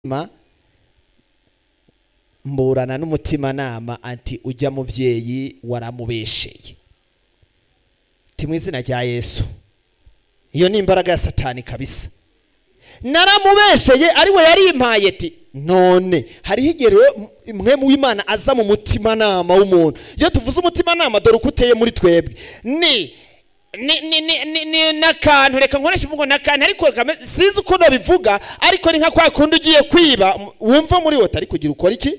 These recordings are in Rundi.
ma mburana n'umutimanama anti ujya muvyeyi waramubesheye ti mu izina rya yesu iyo ni imbaraga ya satani kabisa naramubesheye ari we yarimpaye ti none hariho igihe rero mwe mu w'imana aza mu mutimanama w'umuntu iyo tuvuze umutimanama dore uko uteye muri twebwe ni ni ni ni ni ni n'akantu reka nkoresha imvugo n'akantu ariko kame- sinzi uko nabivuga ariko ni nka kwa kundi ugiye kwiba m- wumva muri wowe ariko ugira ukora iki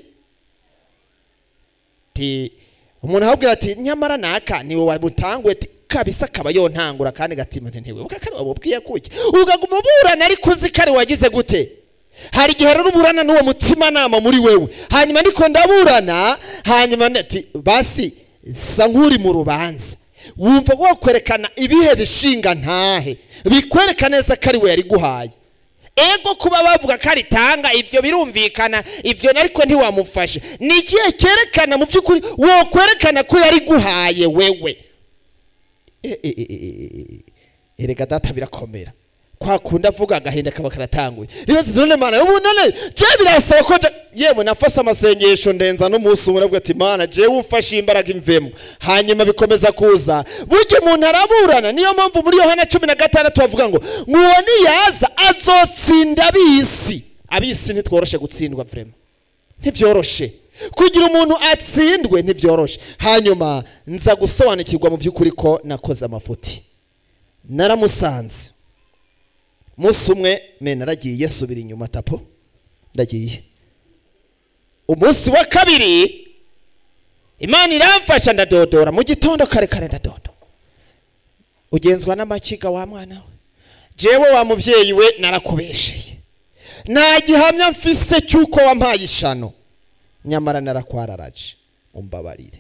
ti umuntu ahubwira ati nyamara naka niwe wamutangwe ti kabisa akaba yontangura kandi gatima ntiwibuka kari wamubwiye kuki ugaguma uburana ariko uzi kari wagize gute hari igihe rero uburana n'uwo mutimanama muri wewe hanyuma niko ndaburana hanyuma ati basi sa nk'uri mu rubanza wumva wakwerekana ibihe bishinga ntahe bikwereka neza ko ari we yari guhaye ego kuba bavuga ko aritanga ibyo birumvikana ibyo ariko ntiwamufashe ni igihe cyerekana mu by'ukuri wo kwerekana ko yari guhaye wewe E- e- e- e- e- erega data birakomera kwa kundi avuga agahinda kaba karatanguye rero none mana ubu none je birasaba ko je- yewe nafase amasengesho ndenza n'umunsi umwe navuga ati mana jewe umfashe imbaraga imvemo hanyuma bikomeza kuza burya umuntu araburana niyo mpamvu muri yohana cumi na gatandatu bavuga ngo nguwo niyaza azotsinda ab'isi ab'isi ntitworoshe gutsindwa vrema ntibyoroshe kugira umuntu atsindwe ntibyoroshe hanyuma nza gusobanukirwa mu by'ukuri ko nakoze amafuti naramusanze umunsi umwe me naragiye subira inyuma tapo ndagiye umunsi wa kabiri imana iramfasha ndadodora mu gitondo kare kare ndadodo ugenzwa n'amakiga wa mwana we jewe wa muvyeyi we narakubesheye nta gihamya mfise cy'uko wampaye ishano nyamara narakwararaje umbabarire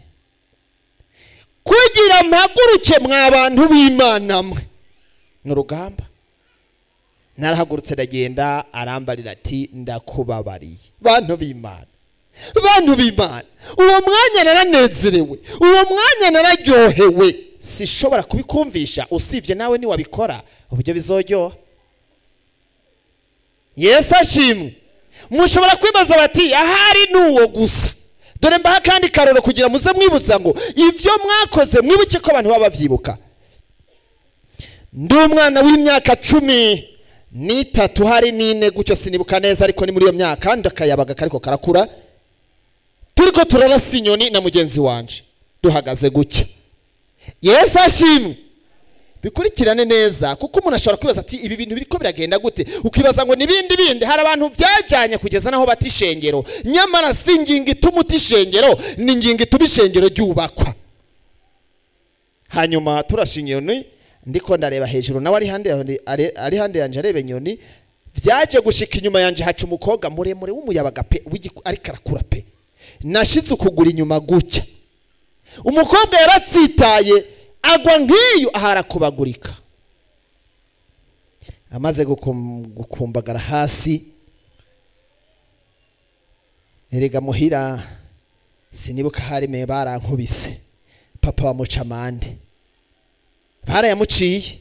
kugira mpaguruke mwa bantu b'imana mwe ni urugamba narahagurutse ndagenda arambarira ati ndakubabariye bantu b'imana bantu b'imana uwo mwanya naranezerewe uwo mwanya nararyohewe sishobora kubikumvisha usibye nawe niwabikora uburyo bizoryoha yesu ashimwe mushobora kwibaza bati ahari ni uwo gusa dore mbaha akandi karoro kugira muze mwibutsa ngo ibyo mwakoze mwibuke ko abantu baba babyibuka ndi umwana w'imyaka cumi n'itatu hari n'ine gutyo sinibuka neza ariko ni muri iyo myaka kandi akayabaga kariko karakura turiko turarasa inyoni na mugenzi wanje duhagaze gutya yesu ashimwe bikurikirane neza kuko umuntu ashobora kwibaza ati ibi bintu biriko biragenda gute ukibaza ngo nibindi bindi hari abantu byajyanye kugeza naho bata ishengero nyamara si ingingo ituma uta ishengero ni ingingo ituma ishengero ryubakwa hanyuma turasha inyoni ndiko ndareba hejuru nawe ari hande yandi- ari- ari hande yanje areba inyoni byaje gushika inyuma yanje haca umukobwa muremure w'umuyabaga pe w'igiku- ariko arakura pe nashitse ukugura inyuma gutya umukobwa yaratsitaye agwa nk'iyo aharakubagurika amaze gukum- gukumbagara hasi erega muhira sinibuka harime barankubise papa bamuca amande barayamuciye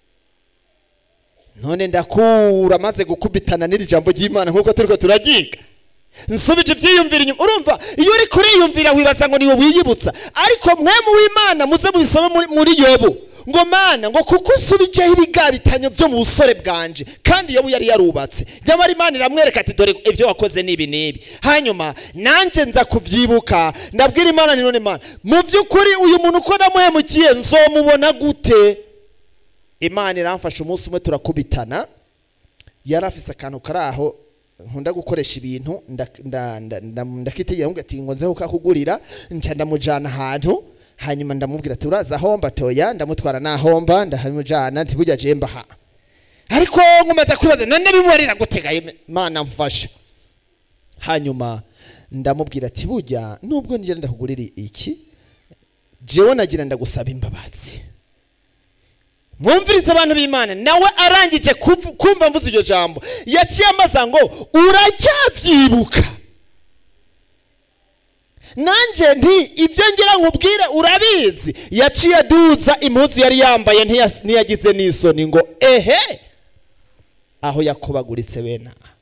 none ndakura maze gukubitana n'iri jambo ry'imana nk'uko turiko turagiga nsubije ibyiyumvira inyuma urumva iyo uri kuriyumvira wibaza ngo niwe wiyibutsa ariko mwe mu w'imana muze mubisome muri- muri yobu ngo mana ngo kuko usubijeho ibigabitanyo byo mu busore bwanje kandi yobu yari yarubatse nyamara imana iramwereka ati dore ibyo wakoze ni ibi n'ibi hanyuma nanjye nza kubyibuka ndabwira imana ni none mana mu by'ukuri uyu muntu uko namuhemukiye nzomubona gute imana iramfasha umunsi umwe turakubitana yari afise akantu kari aho nkunda gukoresha ibintu nda- nda- nda- nda- ndakitegera ngo ati ngo nze kukakugurira nca ndamujana ahantu hanyuma ndamubwira ati uraza homba toya ndamutwara nahomba ndahamujana nti burya je mbaha ariko nkomeza kwibaza none bimubarira gutega imana mfasha hanyuma ndamubwira ati burya nubwo ngira ndakugurira iki jewe nagira ndagusaba imbabazi mwumvirize abantu b'imana nawe arangije kuvu- kumva mvuze iryo jambo yaciye amaza ngo uracyabyibuka nanjye nti ibyo ngira nkubwire urabizi yaciye aduza impuzu yari yambaye ntiyas- ntiyagize n'isoni ngo ehe aho yakubaguritse bene aha